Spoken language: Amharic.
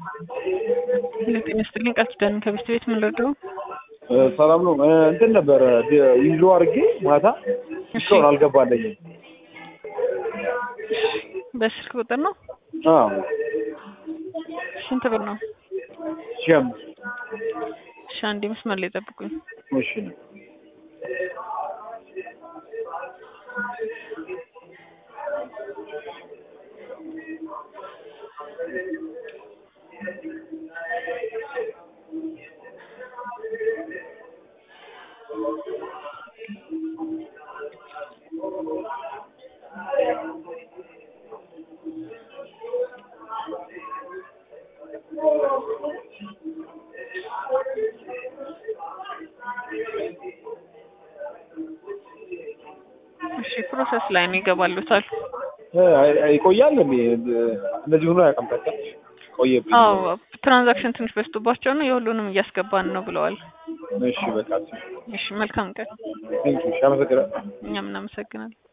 ጤና ይስጥልኝ ቃል ኪዳን ከቤት ቤት ምን ልርዳው? ሰላም ነው። እንትን ነበረ ይዞ አድርጌ ማታ እስካሁን አልገባለኝም። በስልክ ቁጥር ነው? አዎ ስንት ብር ነው? ሺህ አምስት እሺ አንዴ መስመር ላይ ጠብቁኝ። እሺ ነው እሺ ፕሮሰስ ላይ ነው ይገባሉታል። ይቆያል እንዴ? እንደዚህ ሆኖ አያውቅም። በቃ ቆየብኝ። አዎ ትራንዛክሽን ትንሽ በዝቶባቸው ነው የሁሉንም እያስገባን ነው ብለዋል። እሺ በቃ እሺ መልካም ቀን። ቴንኪው። እሺ አመሰግናለሁ። እኛም እናመሰግናለን።